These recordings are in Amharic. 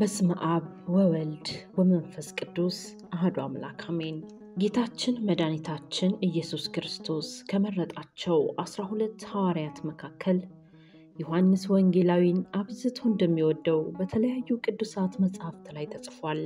በስመ አብ ወወልድ ወመንፈስ ቅዱስ አህዱ አምላክ አሜን። ጌታችን መድኃኒታችን ኢየሱስ ክርስቶስ ከመረጣቸው አስራ ሁለት ሐዋርያት መካከል ዮሐንስ ወንጌላዊን አብዝቶ እንደሚወደው በተለያዩ ቅዱሳት መጻሕፍት ላይ ተጽፏል።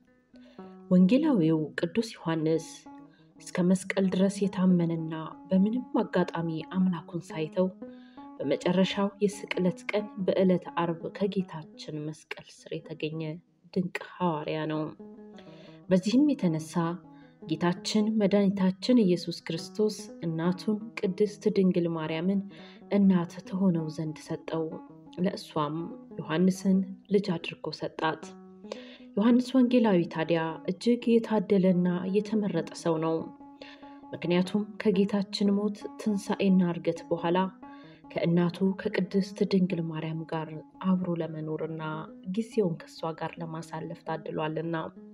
ወንጌላዊው ቅዱስ ዮሐንስ እስከ መስቀል ድረስ የታመነና በምንም አጋጣሚ አምላኩን ሳይተው በመጨረሻው የስቅለት ቀን በዕለተ አርብ ከጌታችን መስቀል ስር የተገኘ ድንቅ ሐዋርያ ነው። በዚህም የተነሳ ጌታችን መድኃኒታችን ኢየሱስ ክርስቶስ እናቱን ቅድስት ድንግል ማርያምን እናት ትሆነው ዘንድ ሰጠው። ለእሷም ዮሐንስን ልጅ አድርጎ ሰጣት። ዮሐንስ ወንጌላዊ ታዲያ እጅግ የታደለና የተመረጠ ሰው ነው። ምክንያቱም ከጌታችን ሞት ትንሣኤና እርገት በኋላ ከእናቱ ከቅድስት ድንግል ማርያም ጋር አብሮ ለመኖርና ጊዜውን ከእሷ ጋር ለማሳለፍ ታድሏልና።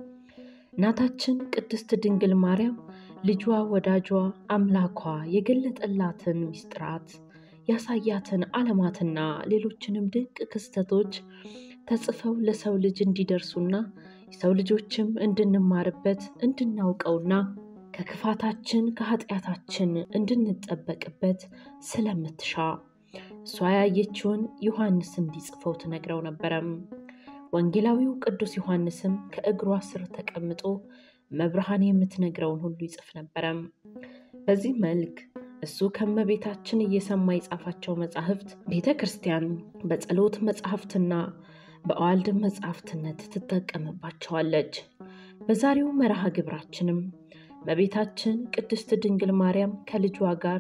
እናታችን ቅድስት ድንግል ማርያም ልጇ፣ ወዳጇ፣ አምላኳ የገለጠላትን ምስጢራት ያሳያትን ዓለማትና ሌሎችንም ድንቅ ክስተቶች ተጽፈው ለሰው ልጅ እንዲደርሱና የሰው ልጆችም እንድንማርበት እንድናውቀውና ከክፋታችን ከኃጢአታችን እንድንጠበቅበት ስለምትሻ እሷ ያየችውን ዮሐንስ እንዲጽፈው ትነግረው ነበረም። ወንጌላዊው ቅዱስ ዮሐንስም ከእግሯ ስር ተቀምጦ መብርሃን የምትነግረውን ሁሉ ይጽፍ ነበረም። በዚህ መልክ እሱ ከመቤታችን እየሰማ የጻፋቸው መጻሕፍት ቤተ ክርስቲያን በጸሎት መጻሕፍትና በአዋልድ መጻሕፍትነት ትጠቀምባቸዋለች። በዛሬው መርሃ ግብራችንም እመቤታችን ቅድስት ድንግል ማርያም ከልጇ ጋር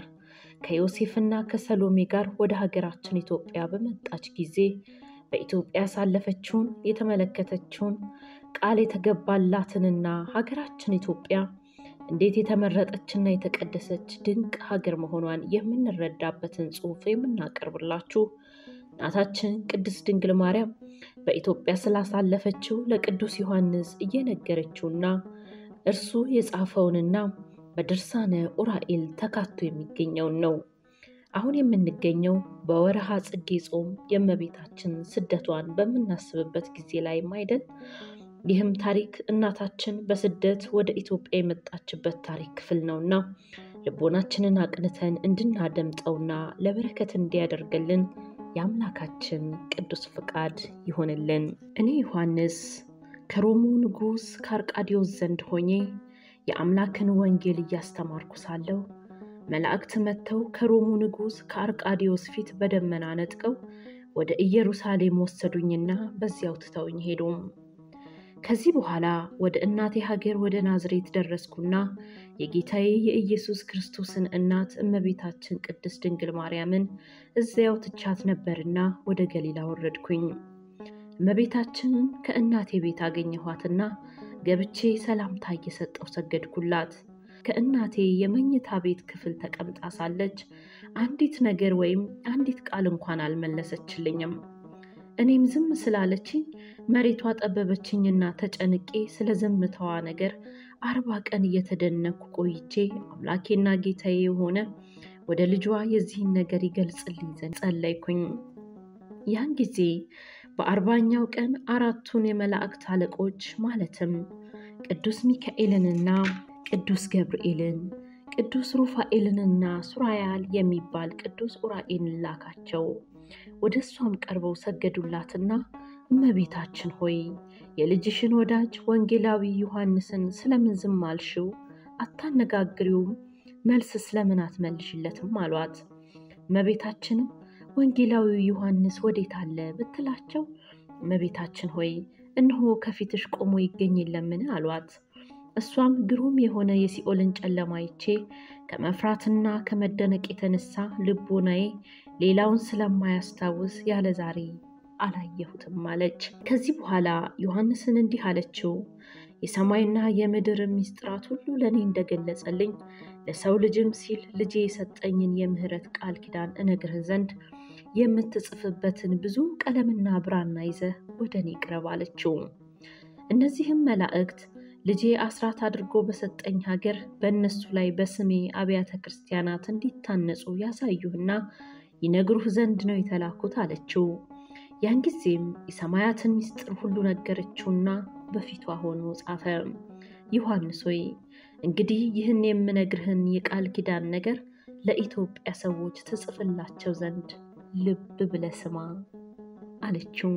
ከዮሴፍና ከሰሎሜ ጋር ወደ ሀገራችን ኢትዮጵያ በመጣች ጊዜ በኢትዮጵያ ያሳለፈችውን የተመለከተችውን ቃል የተገባላትንና ሀገራችን ኢትዮጵያ እንዴት የተመረጠችና የተቀደሰች ድንቅ ሀገር መሆኗን የምንረዳበትን ጽሑፍ የምናቀርብላችሁ እናታችን ቅድስት ድንግል ማርያም በኢትዮጵያ ስላሳለፈችው ለቅዱስ ዮሐንስ እየነገረችውና እርሱ የጻፈውንና በድርሳነ ኡራኤል ተካቶ የሚገኘውን ነው። አሁን የምንገኘው በወርሃ ጽጌ ጾም የእመቤታችን ስደቷን በምናስብበት ጊዜ ላይም አይደል? ይህም ታሪክ እናታችን በስደት ወደ ኢትዮጵያ የመጣችበት ታሪክ ክፍል ነውና ልቦናችንን አቅንተን እንድናደምጠውና ለበረከት እንዲያደርግልን የአምላካችን ቅዱስ ፍቃድ ይሆንልን። እኔ ዮሐንስ ከሮሙ ንጉሥ ከአርቃዲዮስ ዘንድ ሆኜ የአምላክን ወንጌል እያስተማርኩ ሳለሁ መላእክት መጥተው ከሮሙ ንጉሥ ከአርቃዲዮስ ፊት በደመና ነጥቀው ወደ ኢየሩሳሌም ወሰዱኝና በዚያው ትተውኝ ሄዱም። ከዚህ በኋላ ወደ እናቴ ሀገር ወደ ናዝሬት ደረስኩና የጌታዬ የኢየሱስ ክርስቶስን እናት እመቤታችን ቅድስት ድንግል ማርያምን እዚያው ትቻት ነበርና ወደ ገሊላ ወረድኩኝ። እመቤታችንን ከእናቴ ቤት አገኘኋትና ገብቼ ሰላምታ እየሰጠው ሰገድኩላት። ከእናቴ የመኝታ ቤት ክፍል ተቀምጣ ሳለች አንዲት ነገር ወይም አንዲት ቃል እንኳን አልመለሰችልኝም። እኔም ዝም ስላለችኝ መሬቷ ጠበበችኝና ተጨንቄ ስለ ዝምታዋ ነገር አርባ ቀን እየተደነኩ ቆይቼ አምላኬና ጌታዬ የሆነ ወደ ልጇ የዚህን ነገር ይገልጽልኝ ዘንድ ጸለይኩኝ። ያን ጊዜ በአርባኛው ቀን አራቱን የመላእክት አለቆች ማለትም ቅዱስ ሚካኤልንና ቅዱስ ገብርኤልን ቅዱስ ሩፋኤልንና ሱራያል የሚባል ቅዱስ ኡራኤልን ላካቸው። ወደ እሷም ቀርበው ሰገዱላትና እመቤታችን ሆይ የልጅሽን ወዳጅ ወንጌላዊ ዮሐንስን ስለምን ዝም አልሽው? አታነጋግሪውም? መልስ ስለምን አትመልሽለትም? አሏት። እመቤታችንም ወንጌላዊው ዮሐንስ ወዴት አለ ብትላቸው፣ እመቤታችን ሆይ እነሆ ከፊትሽ ቆሞ ይገኝ የለምን? አሏት። እሷም ግሩም የሆነ የሲኦልን ጨለማ አይቼ ከመፍራትና ከመደነቅ የተነሳ ልቦናዬ ሌላውን ስለማያስታውስ ያለ ዛሬ አላየሁትም አለች። ከዚህ በኋላ ዮሐንስን እንዲህ አለችው፣ የሰማይና የምድር ምስጢራት ሁሉ ለእኔ እንደገለጸልኝ ለሰው ልጅም ሲል ልጄ የሰጠኝን የምሕረት ቃል ኪዳን እነግርህ ዘንድ የምትጽፍበትን ብዙ ቀለምና ብራና ይዘህ ወደ እኔ ቅረብ አለችው። እነዚህም መላእክት ልጄ አስራት አድርጎ በሰጠኝ ሀገር በእነሱ ላይ በስሜ አብያተ ክርስቲያናት እንዲታነጹ ያሳዩህና ይነግሩህ ዘንድ ነው የተላኩት አለችው። ያን ጊዜም የሰማያትን ምስጢር ሁሉ ነገረችውና በፊቷ ሆኖ ጻፈ። ዮሐንስ ሆይ እንግዲህ ይህን የምነግርህን የቃል ኪዳን ነገር ለኢትዮጵያ ሰዎች ትጽፍላቸው ዘንድ ልብ ብለህ ስማ አለችው።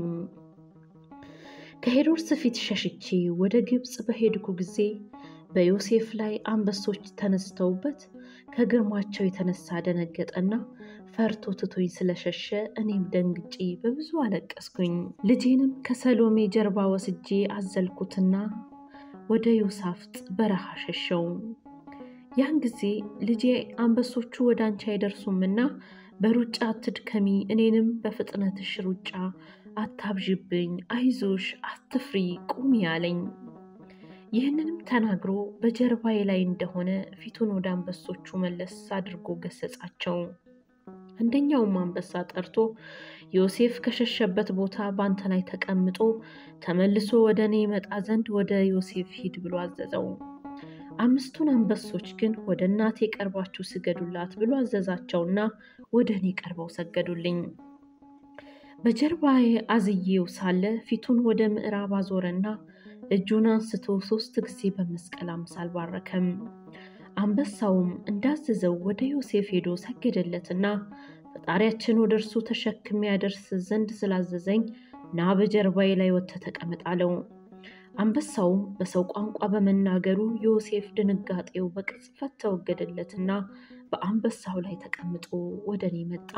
ከሄሮድስ ፊት ሸሽቼ ወደ ግብፅ በሄድኩ ጊዜ በዮሴፍ ላይ አንበሶች ተነስተውበት ከግርማቸው የተነሳ ደነገጠና ፈርቶ ትቶኝ ስለሸሸ እኔም ደንግጬ በብዙ አለቀስኩኝ። ልጄንም ከሰሎሜ ጀርባ ወስጄ አዘልኩትና ወደ ዮሳፍጥ በረሃ ሸሸው። ያን ጊዜ ልጄ አንበሶቹ ወደ አንቺ አይደርሱምና በሩጫ አትድከሚ፣ እኔንም በፍጥነትሽ ሩጫ አታብዥብኝ፣ አይዞሽ፣ አትፍሪ፣ ቁሚ አለኝ። ይህንንም ተናግሮ በጀርባዬ ላይ እንደሆነ ፊቱን ወደ አንበሶቹ መለስ አድርጎ ገሰጻቸው። አንደኛውም አንበሳ ጠርቶ ዮሴፍ ከሸሸበት ቦታ በአንተ ላይ ተቀምጦ ተመልሶ ወደ እኔ ይመጣ ዘንድ ወደ ዮሴፍ ሂድ ብሎ አዘዘው። አምስቱን አንበሶች ግን ወደ እናቴ ቀርባችሁ ስገዱላት ብሎ አዘዛቸውና ወደ እኔ ቀርበው ሰገዱልኝ። በጀርባዬ አዝዬው ሳለ ፊቱን ወደ ምዕራብ አዞረና እጁን አንስቶ ሶስት ጊዜ በመስቀል አምሳል ባረከም። አንበሳውም እንዳዘዘው ወደ ዮሴፍ ሄዶ ሰገደለትና ፈጣሪያችን ወደ እርሱ ተሸክሜ ያደርስ ዘንድ ስላዘዘኝ ና በጀርባዬ ላይ ወጥተህ ተቀመጥ አለው። አንበሳውም በሰው ቋንቋ በመናገሩ ዮሴፍ ድንጋጤው በቅጽበት ተወገደለትና በአንበሳው ላይ ተቀምጦ ወደ እኔ መጣ።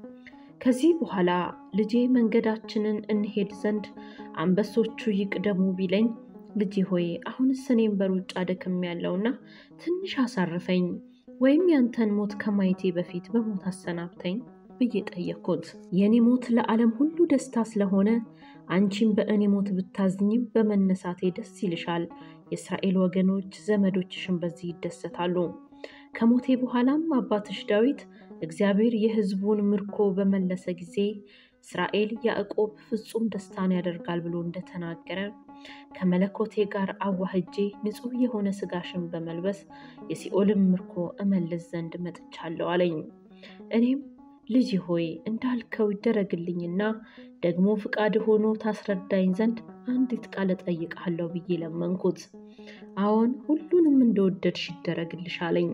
ከዚህ በኋላ ልጄ መንገዳችንን እንሄድ ዘንድ አንበሶቹ ይቅደሙ ቢለኝ፣ ልጄ ሆይ አሁንስ እኔም በሩጫ ደክም ያለውና ትንሽ አሳርፈኝ፣ ወይም ያንተን ሞት ከማየቴ በፊት በሞት አሰናብተኝ ብዬ ጠየቅኩት። የእኔ ሞት ለዓለም ሁሉ ደስታ ስለሆነ አንቺም በእኔ ሞት ብታዝኝም በመነሳቴ ደስ ይልሻል። የእስራኤል ወገኖች ዘመዶችሽን በዚህ ይደሰታሉ። ከሞቴ በኋላም አባትሽ ዳዊት እግዚአብሔር የሕዝቡን ምርኮ በመለሰ ጊዜ እስራኤል ያዕቆብ ፍጹም ደስታን ያደርጋል ብሎ እንደተናገረ ከመለኮቴ ጋር አዋህጄ ንጹሕ የሆነ ሥጋሽን በመልበስ የሲኦልን ምርኮ እመልስ ዘንድ መጥቻለሁ አለኝ። እኔም ልጅ ሆይ እንዳልከው ይደረግልኝና ደግሞ ፍቃድ ሆኖ ታስረዳኝ ዘንድ አንዲት ቃል እጠይቅሃለሁ ብዬ ለመንኩት። አዎን ሁሉንም እንደወደድሽ ይደረግልሽ አለኝ።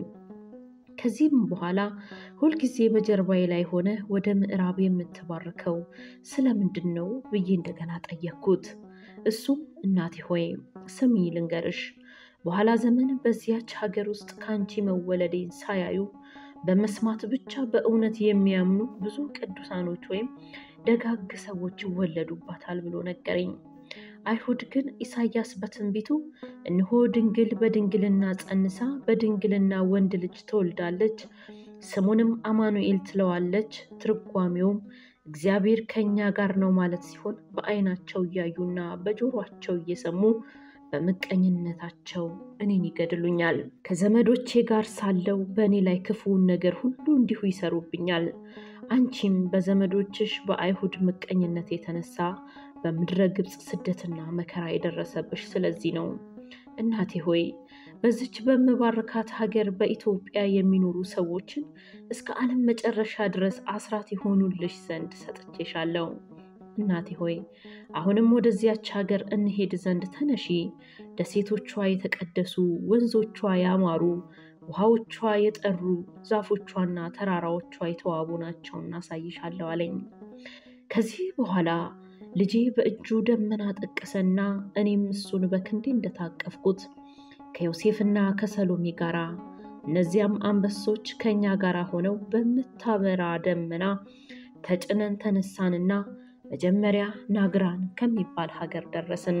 ከዚህም በኋላ ሁልጊዜ በጀርባዬ ላይ ሆነ ወደ ምዕራብ የምትባርከው ስለምንድን ነው ብዬ እንደገና ጠየቅኩት። እሱም እናቴ ሆይ ስሚ ልንገርሽ፣ በኋላ ዘመን በዚያች ሀገር ውስጥ ከአንቺ መወለዴን ሳያዩ በመስማት ብቻ በእውነት የሚያምኑ ብዙ ቅዱሳኖች ወይም ደጋግ ሰዎች ይወለዱባታል ብሎ ነገረኝ። አይሁድ ግን ኢሳያስ በትንቢቱ እነሆ ድንግል በድንግልና ጸንሳ በድንግልና ወንድ ልጅ ትወልዳለች፣ ስሙንም አማኑኤል ትለዋለች፣ ትርጓሜውም እግዚአብሔር ከእኛ ጋር ነው ማለት ሲሆን በዓይናቸው እያዩና በጆሯቸው እየሰሙ በምቀኝነታቸው እኔን ይገድሉኛል። ከዘመዶቼ ጋር ሳለው በእኔ ላይ ክፉውን ነገር ሁሉ እንዲሁ ይሰሩብኛል። አንቺም በዘመዶችሽ በአይሁድ ምቀኝነት የተነሳ በምድረ ግብፅ ስደትና መከራ የደረሰብሽ ስለዚህ ነው። እናቴ ሆይ በዚች በምባርካት ሀገር በኢትዮጵያ የሚኖሩ ሰዎችን እስከ ዓለም መጨረሻ ድረስ አስራት የሆኑልሽ ዘንድ ሰጥቼሻለሁ። እናቴ ሆይ አሁንም ወደዚያች ሀገር እንሄድ ዘንድ ተነሺ። ደሴቶቿ የተቀደሱ፣ ወንዞቿ ያማሩ፣ ውሃዎቿ የጠሩ፣ ዛፎቿና ተራራዎቿ የተዋቡ ናቸውና አሳይሻለሁ አለኝ። ከዚህ በኋላ ልጄ በእጁ ደመና ጠቀሰና እኔም እሱን በክንዴ እንደታቀፍኩት ከዮሴፍና ከሰሎሜ ጋር እነዚያም አንበሶች ከእኛ ጋር ሆነው በምታበራ ደመና ተጭነን ተነሳንና መጀመሪያ ናግራን ከሚባል ሀገር ደረስን።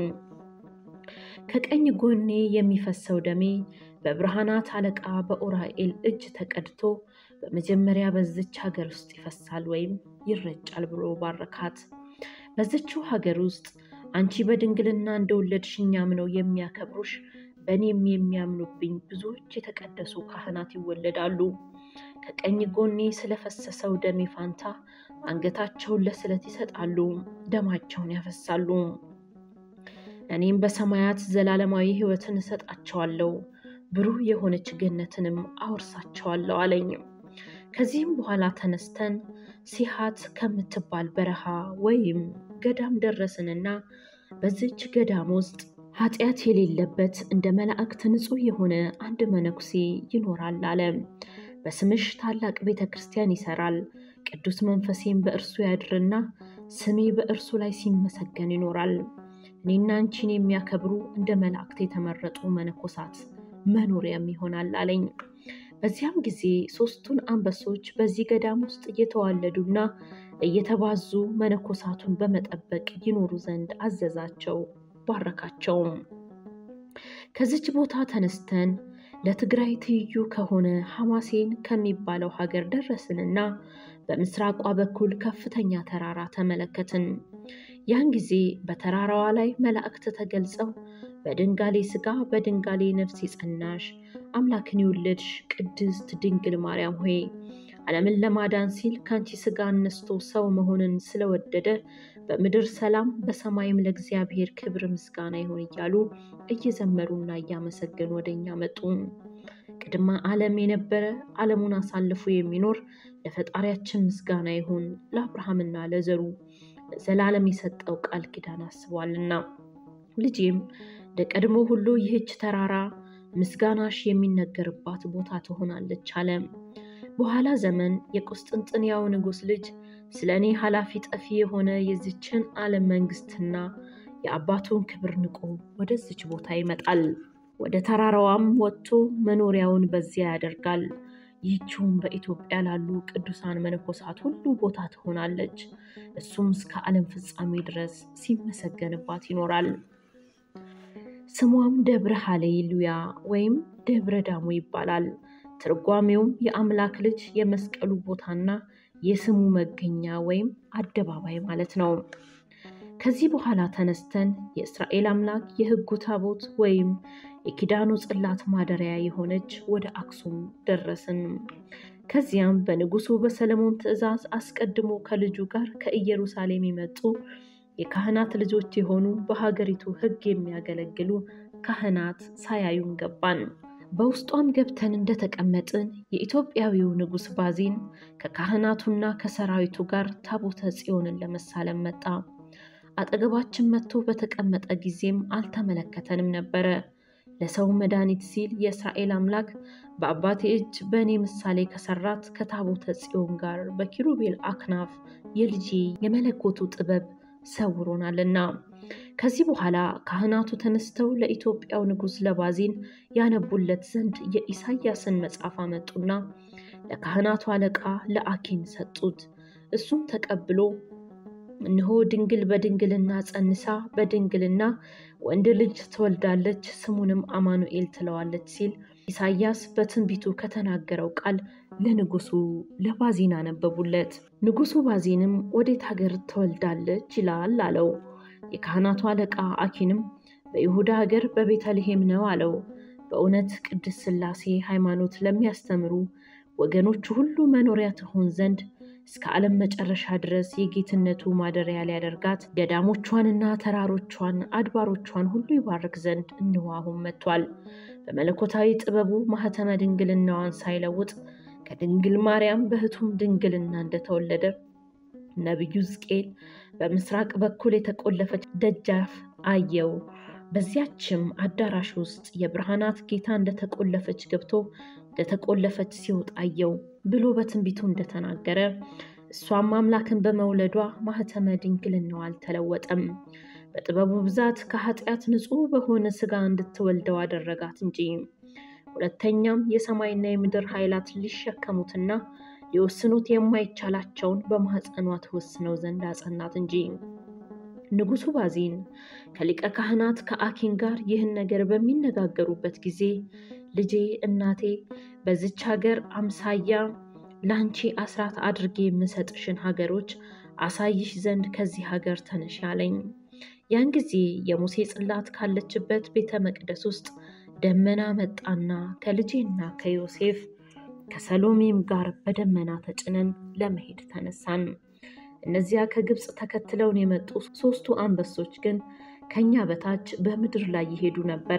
ከቀኝ ጎኔ የሚፈሰው ደሜ በብርሃናት አለቃ በኡራኤል እጅ ተቀድቶ በመጀመሪያ በዝች ሀገር ውስጥ ይፈሳል ወይም ይረጫል ብሎ ባረካት። በዝችው ሀገር ውስጥ አንቺ በድንግልና እንደወለድሽ እኛም ነው የሚያከብሩሽ፣ በእኔም የሚያምኑብኝ ብዙዎች የተቀደሱ ካህናት ይወለዳሉ። ከቀኝ ጎኔ ስለፈሰሰው ደሜ ፋንታ አንገታቸውን ለስለት ይሰጣሉ፣ ደማቸውን ያፈሳሉ። እኔም በሰማያት ዘላለማዊ ሕይወትን እሰጣቸዋለሁ፣ ብሩህ የሆነች ገነትንም አወርሳቸዋለሁ አለኝ። ከዚህም በኋላ ተነስተን ሲሃት ከምትባል በረሃ ወይም ገዳም ደረስንና በዚች ገዳም ውስጥ ኃጢአት የሌለበት እንደ መላእክት ንጹሕ የሆነ አንድ መነኩሴ ይኖራል አለ። በስምሽ ታላቅ ቤተ ክርስቲያን ይሰራል፣ ቅዱስ መንፈሴም በእርሱ ያድርና ስሜ በእርሱ ላይ ሲመሰገን ይኖራል። እኔና አንቺን የሚያከብሩ እንደ መላእክት የተመረጡ መነኮሳት መኖሪያም ይሆናል አለኝ። በዚያም ጊዜ ሦስቱን አንበሶች በዚህ ገዳም ውስጥ እየተዋለዱና እየተባዙ መነኮሳቱን በመጠበቅ ይኖሩ ዘንድ አዘዛቸው፣ ባረካቸውም። ከዚች ቦታ ተነስተን ለትግራይ ትይዩ ከሆነ ሐማሴን ከሚባለው ሀገር ደረስንና በምስራቋ በኩል ከፍተኛ ተራራ ተመለከትን። ያን ጊዜ በተራራዋ ላይ መላእክት ተገልጸው በድንጋሌ ሥጋ በድንጋሌ ነፍስ የጸናሽ አምላክን የወለድሽ ቅድስት ድንግል ማርያም ሆይ ዓለምን ለማዳን ሲል ከአንቺ ሥጋ አነስቶ ሰው መሆንን ስለወደደ በምድር ሰላም በሰማይም ለእግዚአብሔር ክብር ምስጋና ይሁን እያሉ እየዘመሩና እያመሰገኑ ወደ እኛ መጡ። ቅድመ ዓለም የነበረ ዓለሙን አሳልፎ የሚኖር ለፈጣሪያችን ምስጋና ይሁን ለአብርሃምና ለዘሩ ዘላለም የሰጠው ቃል ኪዳን አስቧልና። ልጄም እንደ ቀድሞ ሁሉ ይህች ተራራ ምስጋናሽ የሚነገርባት ቦታ ትሆናለች አለ። በኋላ ዘመን የቁስጥንጥንያው ንጉሥ ልጅ ስለ እኔ ኃላፊ ጠፊ የሆነ የዚችን ዓለም መንግስትና የአባቱን ክብር ንቆ ወደዚች ቦታ ይመጣል። ወደ ተራራዋም ወጥቶ መኖሪያውን በዚያ ያደርጋል። ይህችውም በኢትዮጵያ ላሉ ቅዱሳን መነኮሳት ሁሉ ቦታ ትሆናለች። እሱም እስከ ዓለም ፍጻሜ ድረስ ሲመሰገንባት ይኖራል። ስሟም ደብረ ሃሌሉያ ወይም ደብረ ዳሞ ይባላል። ትርጓሜውም የአምላክ ልጅ የመስቀሉ ቦታና የስሙ መገኛ ወይም አደባባይ ማለት ነው። ከዚህ በኋላ ተነስተን የእስራኤል አምላክ የሕጉ ታቦት ወይም የኪዳኑ ጽላት ማደሪያ የሆነች ወደ አክሱም ደረስን። ከዚያም በንጉሱ በሰለሞን ትእዛዝ አስቀድሞ ከልጁ ጋር ከኢየሩሳሌም የመጡ የካህናት ልጆች የሆኑ በሀገሪቱ ሕግ የሚያገለግሉ ካህናት ሳያዩን ገባን። በውስጧም ገብተን እንደተቀመጥን የኢትዮጵያዊው ንጉሥ ባዚን ከካህናቱና ከሰራዊቱ ጋር ታቦተ ጽዮንን ለመሳለም መጣ። አጠገባችን መጥቶ በተቀመጠ ጊዜም አልተመለከተንም ነበረ። ለሰው መድኃኒት ሲል የእስራኤል አምላክ በአባቴ እጅ በእኔ ምሳሌ ከሰራት ከታቦተ ጽዮን ጋር በኪሩቤል አክናፍ የልጄ የመለኮቱ ጥበብ ሰውሮናልና። ከዚህ በኋላ ካህናቱ ተነስተው ለኢትዮጵያው ንጉሥ ለባዚን ያነቡለት ዘንድ የኢሳያስን መጽሐፍ አመጡና ለካህናቱ አለቃ ለአኪን ሰጡት። እሱም ተቀብሎ እነሆ ድንግል በድንግልና ጸንሳ በድንግልና ወንድ ልጅ ትወልዳለች፣ ስሙንም አማኑኤል ትለዋለች ሲል ኢሳያስ በትንቢቱ ከተናገረው ቃል ለንጉሱ ለባዚን አነበቡለት። ንጉሱ ባዚንም ወዴት ሀገር ትወልዳለች ይላል አለው። የካህናቱ አለቃ አኪንም በይሁዳ ሀገር በቤተልሔም ነው አለው። በእውነት ቅድስት ሥላሴ ሃይማኖት ለሚያስተምሩ ወገኖቹ ሁሉ መኖሪያ ትሆን ዘንድ እስከ ዓለም መጨረሻ ድረስ የጌትነቱ ማደሪያ ሊያደርጋት ገዳሞቿንና ተራሮቿን አድባሮቿን ሁሉ ይባርክ ዘንድ እንሆ አሁን መጥቷል። በመለኮታዊ ጥበቡ ማኅተመ ድንግልናዋን ሳይለውጥ ከድንግል ማርያም በሕቱም ድንግልና እንደተወለደ ነቢዩ ሕዝቅኤል በምስራቅ በኩል የተቆለፈች ደጃፍ አየው። በዚያችም አዳራሽ ውስጥ የብርሃናት ጌታ እንደተቆለፈች ገብቶ እንደተቆለፈች ሲወጣ አየው ብሎ በትንቢቱ እንደተናገረ እሷም አምላክን በመውለዷ ማኅተመ ድንግልናዋ አልተለወጠም። በጥበቡ ብዛት ከኃጢአት ንጹሕ በሆነ ሥጋ እንድትወልደው አደረጋት እንጂ። ሁለተኛም የሰማይና የምድር ኃይላት ሊሸከሙትና ሊወስኑት የማይቻላቸውን በማኅፀኗ ትወስነው ዘንድ አጸናት እንጂ። ንጉሡ ባዚን ከሊቀ ካህናት ከአኪን ጋር ይህን ነገር በሚነጋገሩበት ጊዜ ልጄ እናቴ በዚች ሀገር አምሳያ ለአንቺ አስራት አድርጌ የምሰጥሽን ሀገሮች አሳይሽ ዘንድ ከዚህ ሀገር ተነሽ አለኝ። ያን ጊዜ የሙሴ ጽላት ካለችበት ቤተ መቅደስ ውስጥ ደመና መጣና ከልጄና ከዮሴፍ ከሰሎሜም ጋር በደመና ተጭነን ለመሄድ ተነሳን። እነዚያ ከግብፅ ተከትለውን የመጡ ሦስቱ አንበሶች ግን ከኛ በታች በምድር ላይ ይሄዱ ነበረ።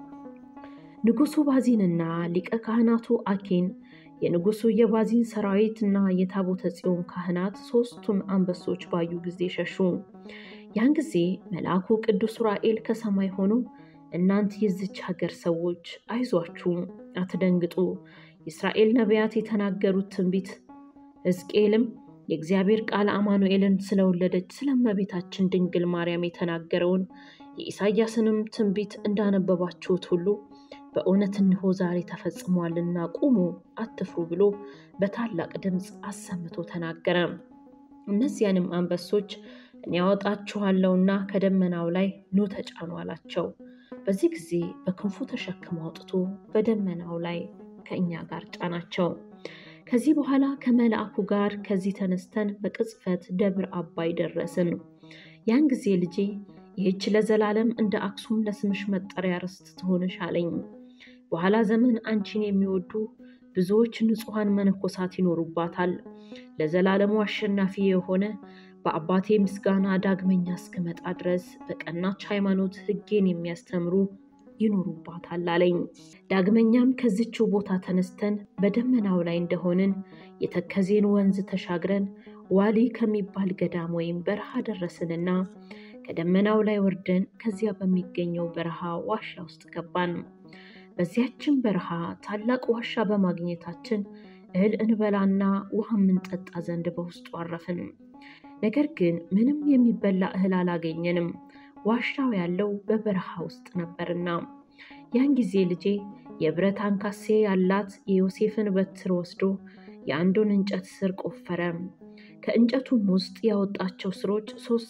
ንጉሡ ባዚንና ሊቀ ካህናቱ አኪን የንጉሡ የባዚን ሰራዊት እና የታቦተ ጽዮን ካህናት ሦስቱን አንበሶች ባዩ ጊዜ ሸሹ። ያን ጊዜ መልአኩ ቅዱስ ዑራኤል ከሰማይ ሆኖ እናንት የዚች ሀገር ሰዎች አይዟችሁ፣ አትደንግጡ። የእስራኤል ነቢያት የተናገሩት ትንቢት ሕዝቅኤልም የእግዚአብሔር ቃል አማኑኤልን ስለወለደች ስለ እመቤታችን ድንግል ማርያም የተናገረውን የኢሳያስንም ትንቢት እንዳነበባችሁት ሁሉ በእውነት እንሆ ዛሬ ተፈጽሟልና ቁሙ፣ አትፍሩ ብሎ በታላቅ ድምፅ አሰምቶ ተናገረ። እነዚያንም አንበሶች እኔ ያወጣችኋለሁና ከደመናው ላይ ኑ ተጫኑ አላቸው። በዚህ ጊዜ በክንፉ ተሸክሞ አውጥቶ በደመናው ላይ ከእኛ ጋር ጫናቸው። ከዚህ በኋላ ከመልአኩ ጋር ከዚህ ተነስተን በቅጽበት ደብረ አባይ ደረስን። ያን ጊዜ ልጄ ይህች ለዘላለም እንደ አክሱም ለስምሽ መጠሪያ ርስት ትሆንሽ አለኝ። በኋላ ዘመን አንቺን የሚወዱ ብዙዎች ንጹሐን መነኮሳት ይኖሩባታል። ለዘላለሙ አሸናፊ የሆነ በአባቴ ምስጋና ዳግመኛ እስክመጣ ድረስ በቀናች ሃይማኖት ሕጌን የሚያስተምሩ ይኖሩባታል አለኝ። ዳግመኛም ከዚችው ቦታ ተነስተን በደመናው ላይ እንደሆንን የተከዜን ወንዝ ተሻግረን ዋሊ ከሚባል ገዳም ወይም በረሃ ደረስንና ከደመናው ላይ ወርደን ከዚያ በሚገኘው በረሃ ዋሻ ውስጥ ገባን። በዚያችን በረሃ ታላቅ ዋሻ በማግኘታችን እህል እንበላና ውሃ የምንጠጣ ዘንድ በውስጡ አረፍን። ነገር ግን ምንም የሚበላ እህል አላገኘንም፣ ዋሻው ያለው በበረሃ ውስጥ ነበርና። ያን ጊዜ ልጄ የብረት አንካሴ ያላት የዮሴፍን በትር ወስዶ የአንዱን እንጨት ስር ቆፈረ። ከእንጨቱም ውስጥ ያወጣቸው ስሮች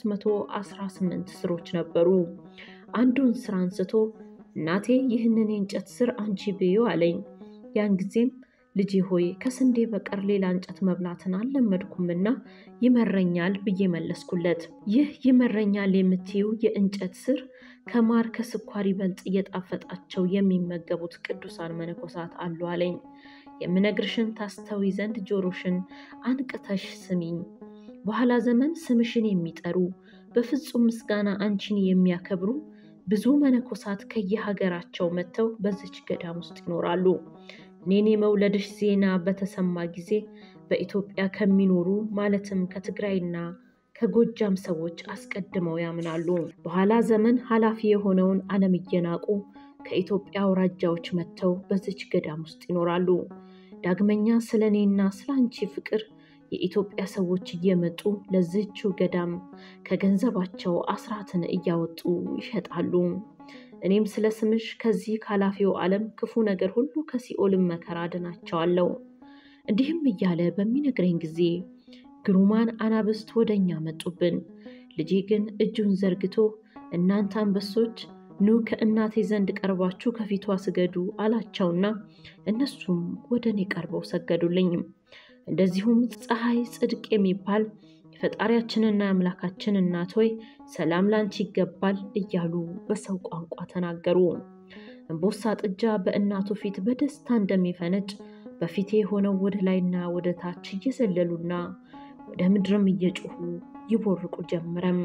318 ስሮች ነበሩ። አንዱን ስር አንስቶ እናቴ ይህንን የእንጨት ስር አንቺ ብዩ አለኝ። ያን ጊዜም ልጄ ሆይ ከስንዴ በቀር ሌላ እንጨት መብላትን አልለመድኩምና ይመረኛል ብዬ መለስኩለት። ይህ ይመረኛል የምትይው የእንጨት ስር ከማር ከስኳር ይበልጥ እየጣፈጣቸው የሚመገቡት ቅዱሳን መነኮሳት አሉ አለኝ። የምነግርሽን ታስተዊ ዘንድ ጆሮሽን አንቅተሽ ስሚኝ። በኋላ ዘመን ስምሽን የሚጠሩ በፍጹም ምስጋና አንቺን የሚያከብሩ ብዙ መነኮሳት ከየሀገራቸው መጥተው በዚች ገዳም ውስጥ ይኖራሉ። እኔን የመውለድሽ ዜና በተሰማ ጊዜ በኢትዮጵያ ከሚኖሩ ማለትም ከትግራይና ከጎጃም ሰዎች አስቀድመው ያምናሉ። በኋላ ዘመን ኃላፊ የሆነውን ዓለም እየናቁ ከኢትዮጵያ አውራጃዎች መጥተው በዚች ገዳም ውስጥ ይኖራሉ። ዳግመኛ ስለ እኔና ስለ አንቺ ፍቅር የኢትዮጵያ ሰዎች እየመጡ ለዚችው ገዳም ከገንዘባቸው አስራትን እያወጡ ይሸጣሉ። እኔም ስለ ስምሽ ከዚህ ካላፊው ዓለም ክፉ ነገር ሁሉ ከሲኦልም መከራ አድናቸዋለሁ። እንዲህም እያለ በሚነግረኝ ጊዜ ግሩማን አናብስት ወደ እኛ መጡብን። ልጄ ግን እጁን ዘርግቶ እናንተ አንበሶች ኑ ከእናቴ ዘንድ ቀርባችሁ ከፊቷ ስገዱ አላቸውና እነሱም ወደ እኔ ቀርበው ሰገዱልኝ። እንደዚሁም ፀሐይ ጽድቅ የሚባል የፈጣሪያችንና የአምላካችን እናት ሆይ ሰላም ላንቺ ይገባል እያሉ በሰው ቋንቋ ተናገሩ። እምቦሳ ጥጃ በእናቱ ፊት በደስታ እንደሚፈነጭ በፊቴ ሆነው ወደ ላይና ወደ ታች እየዘለሉና ወደ ምድርም እየጮሁ ይቦርቁ ጀመረም።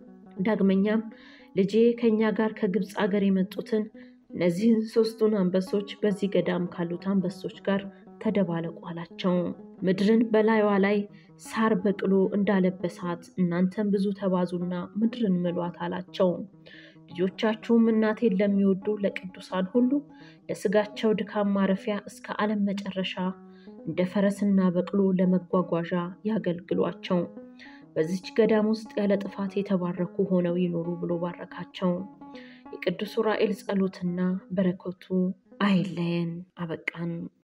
ዳግመኛም ልጄ ከእኛ ጋር ከግብፅ አገር የመጡትን እነዚህን ሶስቱን አንበሶች በዚህ ገዳም ካሉት አንበሶች ጋር ተደባለቁ አላቸው። ምድርን በላይዋ ላይ ሳር በቅሎ እንዳለበሳት እናንተም ብዙ ተባዙና ምድርን ምሏት አላቸው። ልጆቻችሁም እናቴን ለሚወዱ ለቅዱሳን ሁሉ ለስጋቸው ድካም ማረፊያ እስከ ዓለም መጨረሻ እንደ ፈረስና በቅሎ ለመጓጓዣ ያገልግሏቸው። በዚች ገዳም ውስጥ ያለ ጥፋት የተባረኩ ሆነው ይኖሩ ብሎ ባረካቸው። የቅዱስ ዑራኤል ጸሎትና በረከቱ አይለየን። አበቃን።